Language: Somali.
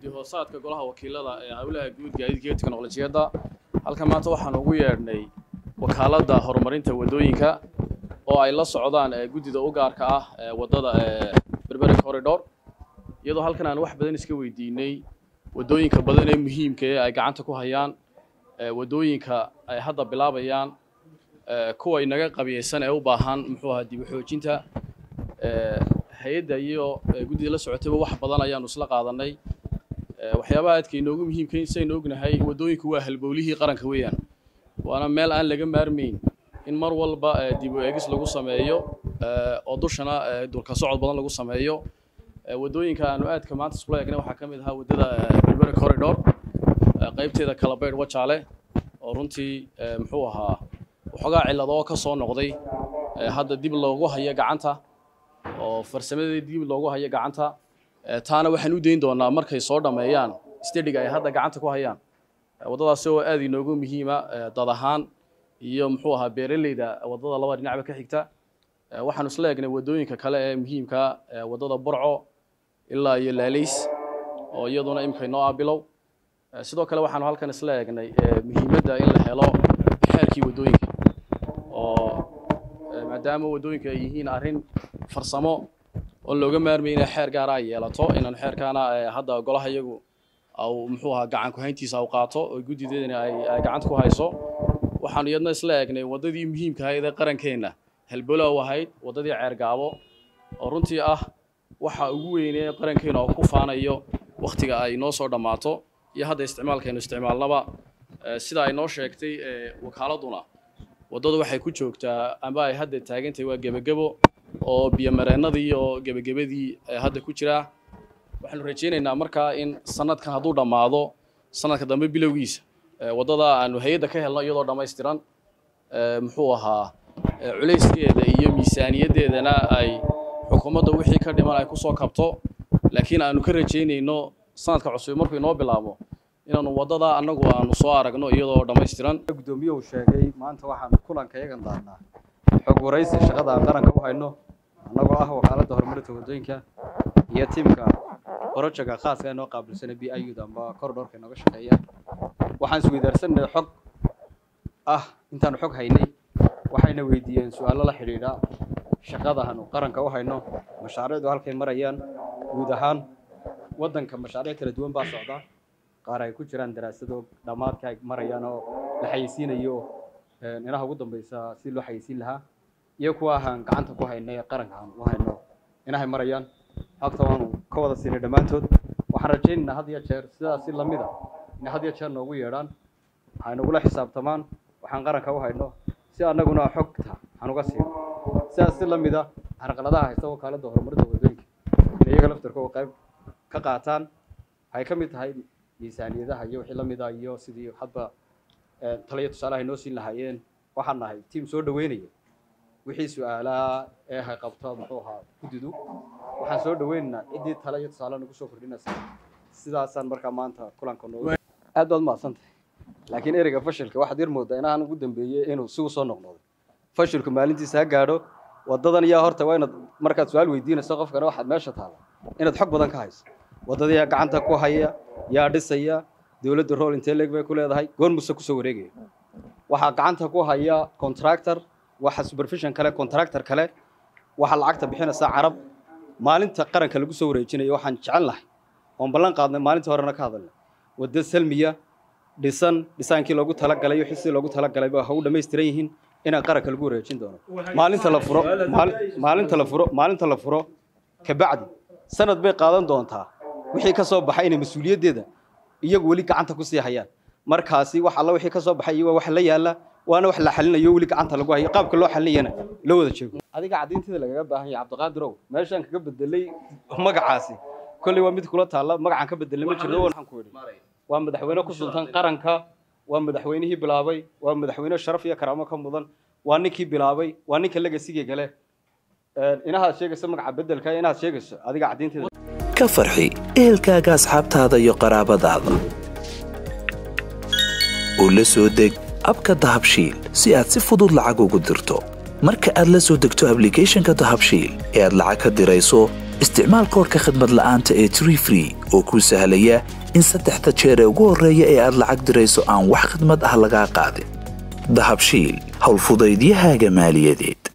guddi hoosaadka golaha wakiilada ee howlaha guud gaadiidka iyo teknolojiyadda halkan maanta waxaan ugu yeedhnay wakaaladda horumarinta waddooyinka oo ay la socdaan guddida u gaarka ah ee waddada berberi corridor iyadoo halkan aan wax badan iska weydiinay waddooyinka badan ee muhiimka ee ay gacanta ku hayaan waddooyinka ay hadda bilaabayaan kuwa inaga qabiyeysan ee u baahan muxuu ahaa dib u xoojinta hay-adda iyo guddida la socotayba wax badan ayaanu isla qaadanay waxyaabaha aadka inoogu muhiimka saynu ognahay waddooyinku waa halbowlihii qaranka weeyaan waana meel aan laga maarmayn in mar walba dib u eegis lagu sameeyo oo dushana dulka socod badan lagu sameeyo waddooyinka aanu aadka maanta iskula eegnay waxaa ka mid ahaa waddada berberi corridor qaybteeda kalabaydh wajaale oo runtii muxuu ahaa waxoogaa cilladoo ka soo noqday hadda dib loogu hayo gacanta oo farsamadeeda dib loogu hayo gacanta taana waxaan u dayn doonaa markay soo dhammeeyaan stadiga ay hadda gacanta ku hayaan waddadaasi oo aad inoogu muhiima dad ahaan iyo muxuu ahaa beeraleyda waddada laba dhinacba ka xigta waxaanu isla eegnay waddooyinka kale ee muhiimka waddada burco ilaa iyo laalays oo iyaduna imika inoo ah bilow sidoo kale waxaanu halkan isla eegnay muhiimadda in la helo xeerkii waddooyinka oo maadaama waddooyinka ay yihiin arrin farsamo oo looga maarmay inay xeer gaara ay yeelato inaan xeerkaana hadda golaha iyagu au muxuu ahaa gacan ku-hayntiisa au qaato oo guddideedana ay gacanta ku hayso waxaanu iyadna isla eegnay waddadii muhiimka ahayd ee qarankeenna halbolow ahayd waddadii ceergaabo oo runtii ah waxa ugu weynee qarankeena oo ku faanayo wakhtiga ay noo soo dhammaato iyo hadda isticmaalkaynu isticmaalnaba sida ay noo sheegtay wakaaladuna waddadu waxay ku joogtaa amba ay hadda taagantahay waa gebagebo oo biyomareennadii oo gebagabadii hadda ku jiraa waxaanu rajaynaynaa markaa in sanadkan hadduu dhammaado sanadka dambe bilowgiisa waddada aanu hay-adda ka helno iyadoo dhammaystiran muxuu ahaa culayskeeda iyo miisaaniyaddeedana ay xukuumadda wixii ka dhiman ay kusoo kabto laakiin aanu ka rajaynayno sanadka cusub markuu inoo bilaabo inaanu waddada annagu aanu soo aragno iyadoo dhammaystiran gudoomiyuhu sheegay maanta waxaan kulanka iyagan daarnaa xog waraysi shaqada aan qaranka u hayno annagoo ah wakaaladda horumarinta waddooyinka iyo tiimka borojaga khaaska inoo qaabilsana b i ud amba corridorka inooga shaqeeya waxaan isweydaarsanay xog ah intaanu xog haynay waxayna weydiiyeen su-aalo la xidhiidha shaqadaanu qaranka u hayno mashaariicdu halkay marayaan guud ahaan waddanka mashaariic kala duwan baa socda qaar ay ku jiraan daraasado dhammaadka ay marayaan oo la xayeysiinayo inaha ugu dambaysa si loo xayeysiin lahaa iyo kuwa ahaan gacanta ku hayno ee qaranka aan u hayno inahay marayaan xogta waanu ka wada siinay dhammaantood waxaan rajaynaynaa had iyo jeer sidaas si lamid a inay had iyo jeer noogu yeedhaan waxay nagula xisaabtamaan waxaan qaranka u hayno si annaguna xogta aan uga siino sidaas si lamid a carqaladaha haysta wakaaladda horumarinta waddooyinka inay iyaga laftarkooda qayb ka qaataan waxay ka mid tahay miisaaniyadaha iyo wixii lamid ah iyo sidii hadba taliya tusaalaha noo siin lahaayeen waxaan nahay tiim soo dhaweynaya wixii su-aalaha ee hay qabto muxuu ahaa guddidu waxaan soo dhaweynaynaa ciddii tale iyo tusaale nagu soo kordhinaysa sidaasaan markaa maanta kulanka noogu aad baad mahadsantahay laakiin ereyga fashilka waxaad yar moodaa inaan ugu dambeeyey inuu si u soo noqnoqday fashilku maalintiisa ha gaadho waddadan yaa horta waa inaad markaad su-aal weydiinayso qofkana waxaad meesha taalla inaad xog badan ka hayso waddadii yaa gacanta ku haya yaa dhisaya dowladda rool intee leeg bay ku leedahay goor muse kusoo wareegaya waxaa gacanta ku haya contractor waxa supervision kale contractor kale waxaa lacagta bixinaysa carab maalinta qaranka lagu soo wareejinayo waxaan jecel lahay oon ballan qaadnay maalintii horena ka hadalnay waddo salmiya dhisan dhisaankii loogu talagalay wixii si loogu talagalay ba ha u dhammaystiran yihiin inaan qaranka lagu wareejin doono maalinta la furo maalinta la furo maalinta la furo kabacdi sanad bay qaadan doontaa wixii ka soo baxay inay mas-uuliyaddeeda iyagu weli gacanta ku sii hayaan markaasi wax alla wixii ka soo baxay iyo wax la yaala waana wax la xalinayo weli gacanta lagu hayo qaabka loo xalinayana loo wada jeego adiga caddaynteeda lagaga baahan yahay cabdiqaadirow meeshaan kaga bedelay magacaasi kolley waa mid kula taalla magacaan ka bedelay ma jirto waxaan ku idhi waa madaxweyne ku sultan qaranka waa madaxweynihii bilaabay waa madaxweyne sharaf iyo karaamo ka mudan waa ninkii bilaabay waa ninka legasiga gale inahaad sheegayso magaca bedelka inaad sheegayso adiga caddaynteeda ka farxi ehelkaaga asxaabtaada iyo qaraabadaada u la soo deg abka dahabshiil si aad si fudud lacag ugu dirto marka aad la soo degto ablicathonka dahabshiil ee aad lacag ka dirayso isticmaal koodhka khadmad la'aanta ee tree free oo kuu sahlaya in saddexda jeer ee ugu horreeya ee aad lacag dirayso aan wax khidmad ah lagaa qaadin dahabshiil howlfudaydiyahaaga maaliyadeed